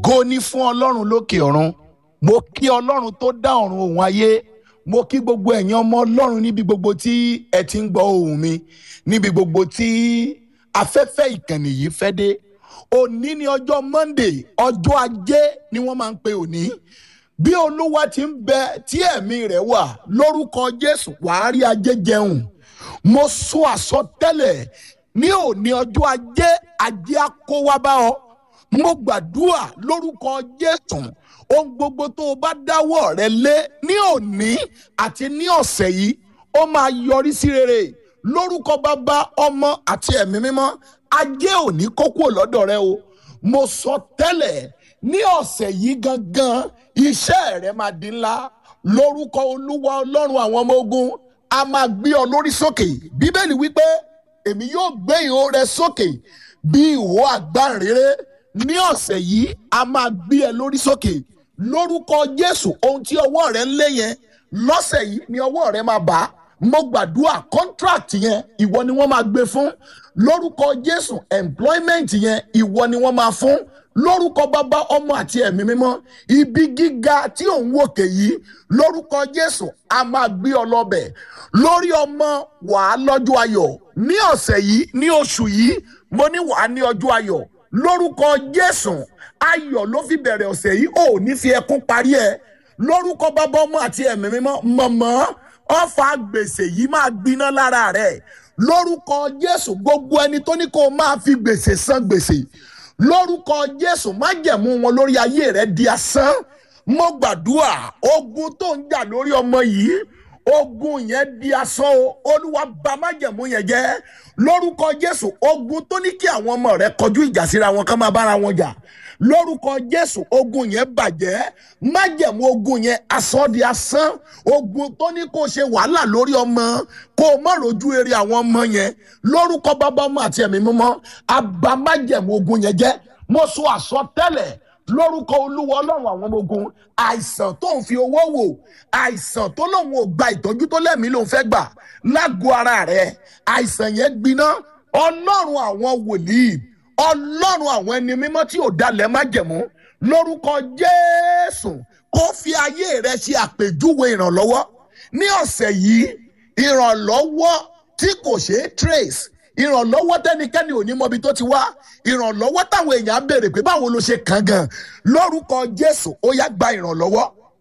ògo ni fún ọlọ́run lókè ọ̀run mo kí ọlọ́run tó dá ọ̀run òun ayé mo kí gbogbo ẹ̀yin ọmọ ọlọ́run níbi gbogbo tí ẹ ti ń gbọ́ ohùn mi níbi gbogbo tí afẹ́fẹ́ ìkànnì yìí fẹ́ dé òní ni ọjọ́ monday ọjọ́ ajé ni wọ́n máa ń pe òní bí olúwa ti ń bẹ tí ẹ̀mí rẹ̀ wà lórúkọ jésù wàá rí ajé jẹun mo sọ àsọtẹ́lẹ̀ ní òní ọjọ́ ajé ajé á kó wá bá ọ mo gbàdúrà lórúkọ jésù ohun gbogbo tó o bá dáwọ́ rẹ lé ní òní àti ní ọ̀sẹ̀ yìí ó máa yọrí sí rere lórúkọ bàbá ọmọ àti ẹ̀mí mímọ́ ajé òní kó kúrò lọ́dọ̀ rẹ o mo sọ tẹ́lẹ̀ ní ọ̀sẹ̀ yìí gangan iṣẹ́ rẹ máa di ńlá lórúkọ olúwa ọlọ́run àwọn ọmọ ogun a máa gbé ọ lórí sókè bíbélì wípé èmi yóò gbé ìhó rẹ sókè bí ìhó àgbáǹrere ní ọ̀sẹ̀ yìí a máa gbé ẹ lórí sókè lórúkọ jésù ohun tí ọwọ́ rẹ ń lé yẹn lọ́sẹ̀ yìí ni ọwọ́ rẹ máa bá mo gbàdúrà contract yẹn ìwọ ni wọ́n máa gbé fún lórúkọ jésù employment yẹn ìwọ ni wọ́n máa fún lórúkọ bàbá ọmọ àti ẹ̀mí mímọ́ ibi gíga tí òun wòkè yìí lórúkọ jésù a máa gbé ọ lọ́bẹ̀ lórí ọmọ wàá lọ́jọ́ ayọ̀ ní ọ̀sẹ̀ yìí ní oṣù yìí mo ní wàá ní ọjọ́ ayọ̀ lórúkọ jésù ayọ̀ ló fi bẹ̀rẹ̀ ọ̀sẹ̀ yìí ò ní fi ẹkún parí ẹ̀ lórúkọ bàbá ọmọ àti ẹ̀mí mímọ́ mọ̀mọ́ ọ̀fà gbèsè yìí máa gbiná lára rẹ̀ lórúkọ jésù gbogbo ẹni tó ní kó o máa fi gbèsè san gbèsè lórúkọ jésù májẹ̀mú wọn lórí ayé rẹ̀ di asán mo gbàdúrà ogun tó ń jà lórí ọmọ yìí ogun yẹn di asán o olúwa bà májẹ̀mú yẹn jẹ́ lórúkọ jésù ogun tó ní kí àwọn ọmọ rẹ̀ kọjú ìjà síra wọn ká máa bára wọn jà lórúkọ jésù ogun yẹn bàjẹ́ májẹ̀mú ogun yẹn asán di asán ogun tó ní kó ṣe wàhálà lórí ọmọ kó o má rojú eré àwọn ọmọ yẹn lórúkọ bàbá ọmọ àti ẹ̀mí mímọ́ àbá májẹ̀mú ogun yẹn jẹ́ mo sọ àsọtẹ́lẹ̀ lórúkọ olúwa ọlọ́run àwọn ọmọ ogun àìsàn tó ń fi owó wò àìsàn tó lóun ò gba ìtọ́jú tó lẹ́mìí lòun fẹ́ gbà lágọ̀ọ́ ara rẹ̀ àìsàn yẹn gbiná ọlọ́run àwọn wòlíì ọlọ́run àwọn ẹni mímọ́ tí ò dalẹ̀ má jẹ̀mú lórúkọ jésù kó fi ayé rẹ ṣe àpèjúwe ìrànlọ́wọ́ ní ọ̀sẹ̀ yìí ìrànlọ́wọ́ tí kò ṣeé trace ìrànlọ́wọ́ tẹ́nikẹ́ni ò ní mọbi tó ti wá ìrànlọ́wọ́ táwọn èèyàn á béèrè pé báwo ló ṣe kàn gan lórúkọ jésù ó yá gba ìrànlọ́wọ́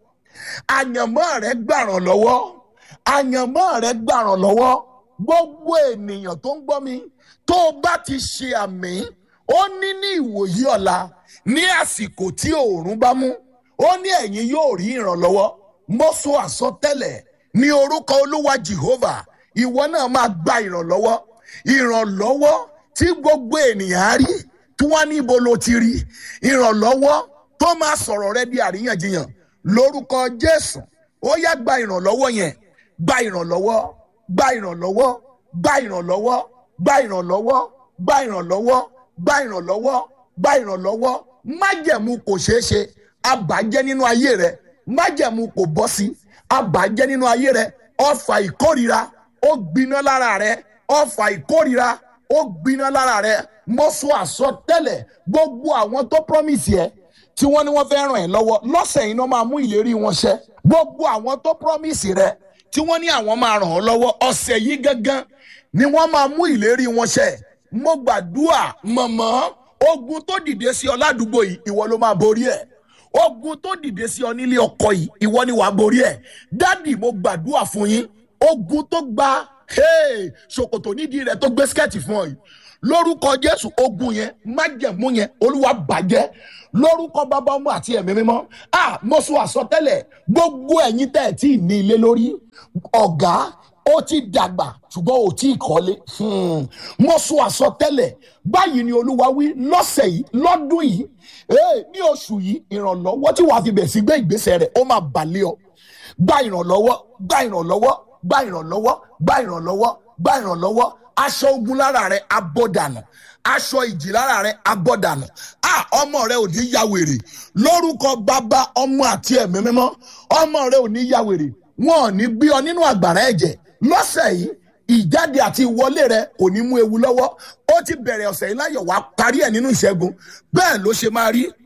àyànmọ́ rẹ gbà ìrànlọ́wọ́ àyànmọ́ rẹ gbà ìrànlọ́wọ́ gbogbo ènìyàn tó ń gbọ́ mi tó o bá ti ṣe àmì ó ní ní ìwòyí ọ̀la ní àsìkò tí òòrùn bá mú ó ní ẹ̀yin yóò rí ìrànlọ́wọ́ mo sọ àsọtẹ́lẹ̀ ní orúkọ olúwa jehovah ìwọ náà máa gba ìrànlọ́wọ́ ìrànlọ́wọ́ tí gbogbo ènìyàn á rí tí wọ́n ní ibo ló ti rí ìrànlọ́wọ́ tó máa sọ̀rọ̀ rẹ di àríyànjiyàn lórúkọ jésù ó yá gba ìrànlọ́wọ́ yẹn gba ìrànlọ́wọ́ gba ìrànlọ́wọ́ gba ìrànlọ́wọ́ gba ìrànlọ́wọ́ gba ìrànlọ́wọ́ gba ìrànlọ́wọ́ gba ìrànlọ́wọ́ májẹ̀mú kò ṣeé ṣe àbàjẹ́ nínú ayé rẹ májẹ̀mú kò bọ́ sí àbàjẹ́ nínú ayé rẹ ọfà ìkórira ó gbiná lára rẹ ọfà ìkórira ó gbiná lára rẹ mo sọ àsọtẹ́lẹ̀ gbogbo àwọn tó promise yẹ tí wọ́n ní wọ́n fẹ́ ràn ẹ́ lọ́wọ́ lọ́sẹ̀ yìí náà máa mú ìlérí wọn ṣẹ gbogbo àwọn tó promise rẹ tí wọ́n ní àwọn máa ràn ọ́ lọ́wọ́ ọ̀sẹ̀ yìí gangan ni wọ́n máa mú ìlérí wọn ṣẹ mo gbàdúrà mọ̀mọ́ ogun tó dìde sí ọ ládùúgbò yìí ìwọ ló máa borí ẹ̀ ogun tó dìde sí ọ nílé ọkọ yìí ìwọ ni wàá borí ẹ̀ dádì mo gbàdúrà fún yín ogun tó gba ṣòkòtò nídìí rẹ tó gbé skẹ́ẹ̀tì fún ọ yìí lórúkọ jésù ogun yẹn májẹ̀mú yẹn olúwa bàjẹ́ lórúkọ bàbá ọmọ àti ẹ̀mí mímọ́ a mo sọ àsọtẹ́lẹ̀ gbogbo ẹ̀yin tẹ́ ẹ̀ tí ì ní ilé lórí ọ̀gá ó ti dàgbà ṣùgbọ́n ò tí ì kọ́lé mo sọ àsọtẹ́lẹ̀ báyìí ni olúwa wí lọ́sẹ̀ yìí lọ́dún yìí ní oṣù yìí ìrànlọ́wọ́ tí wàá fi bẹ̀ sí gbé ìgbésẹ̀ rẹ̀ ó máa balẹ̀ ọ gba ìrànlọ́wọ́ gba ìrànlọ́wọ́ gba ìrànlọ́wọ́ gba ìrànlọ́wọ́ gba ìrànlọ́wọ́ aṣọ ogun lára rẹ abọ́dànù aṣọ ìjì lára rẹ abọ́dànù a ọmọ rẹ ò ní ya wèrè lórúkọ bàbá ọmọ àti ẹ̀mí mímọ́ ọmọ rẹ ò ní ya wèrè wọn ò ní gbé ọ nínú àgbàrá ẹ̀jẹ̀ lọ́sẹ̀ yìí ìjáde àti ìwọlé rẹ kò ní mú ewu lọ́wọ́ ó ti bẹ̀rẹ̀ ọ̀sẹ̀ yìí láyọ̀ wá parí ẹ̀ nínú ìṣẹ́gun bẹ́ẹ̀ ló ṣe máa rí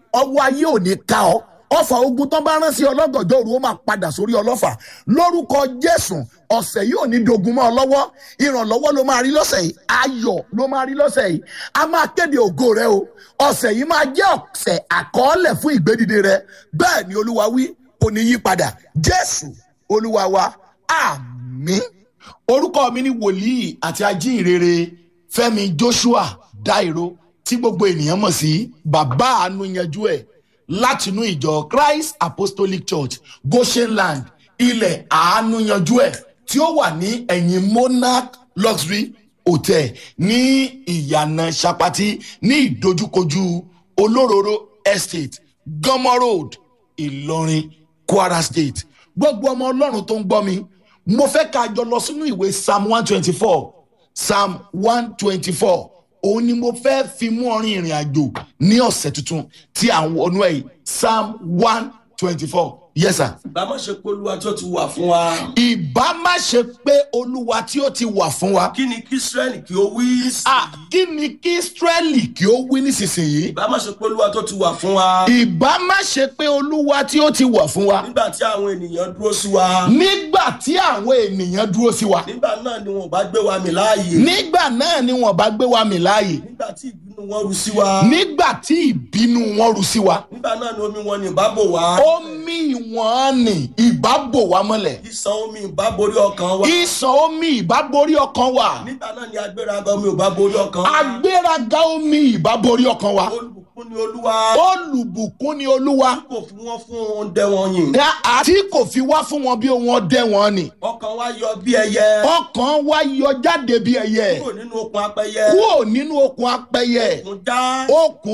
ọwọ́ ayé ò ní ká ọ ọfà ogun tó bá rán sí ọlọ́gànjọ́ òru ó máa padà sórí ọlọ́fà lórúkọ jésù ọ̀sẹ̀ yìí ò ní dogun mọ́ ọ lọ́wọ́ ìrànlọ́wọ́ ló máa rí lọ́sẹ̀ yìí ayọ̀ ló máa rí lọ́sẹ̀ yìí a máa kéde ògo rẹ o ọ̀sẹ̀ yìí máa jẹ́ ọ̀sẹ̀ àkọọ́lẹ̀ fún ìgbédìde rẹ bẹ́ẹ̀ ni olúwa wí kò ní yí padà jésù olúwa wa àmín orúkọ mi ni wòlíì àti ajínrere fẹ́mi joshua dairo tí gbogbo ènìyàn mọ̀ sí bàbá àánú yanjú ẹ̀ látinú ìjọ christ apostolic church goshenland ilẹ̀ àánú yanjú ẹ̀ tí ó wà ní ẹ̀yìn monarch luxury hotel ní ìyànà sapati ní ìdojúkojú olóróró estate gọmọ road ìlọrin kwara state gbogbo ọmọ ọlọ́run tó ń gbọ́ mi mo fẹ́ ká jọ lọ sínú ìwé psalm one twenty four psalm one twenty four òun ni mo fẹ́ fi mú ọrin ìrìn àjò ní ọ̀sẹ̀ tuntun tí à ń wọnú ẹ̀ yìí psalm one twenty four yes sir. ìbá má ṣe pé olúwa tí ó ti wà fún wa. ìbá má ṣe pé olúwa tí ó ti wà fún wa. kí ni kí israẹli kí ó wí sí Ah, kí ni kí israẹli kí ó wí nísinsìnyí. ìbá má ṣe pé olúwa tó ti wà fún wa. ìbá má ṣe pé olúwa tí ó ti wà fún wa. nígbà tí àwọn ènìyàn dúró sí wa. nígbà tí àwọn ènìyàn dúró sí wa. nígbà náà ni wọn ò bá gbé wa mì láàyè. nígbà náà ni wọn bá gbé wa mì láàyè. nígbà tí ìbínú wọn ru sí wa. nígbà tí ìbínú wọn ru sí wa. nígbà náà ni omi wọn ni ìbá bò wá. omi wọn ni ìbá bò wá mọ́lẹ̀. ìsàn omi ìbá borí ọkàn wa. ìsàn omi ìbá borí ọkàn wa. nígbà náà ni agbéraga omi ò bá borí ọkàn wa. agbéraga omi ìbá borí ọkàn wa. olùbùkún ni olúwa. olùbùkún ni olúwa. kò fi wọn fún oúnjẹ wọn yìn. àti kò fi wá fún wọn bí ohun ọdẹ wọn ni. ọkàn wa yọ bí ẹyẹ. ọkàn wa yọ jáde bí ẹyẹ kúrò nínú okun apẹyẹ. kúrò nínú okun apẹyẹ okun já. okùn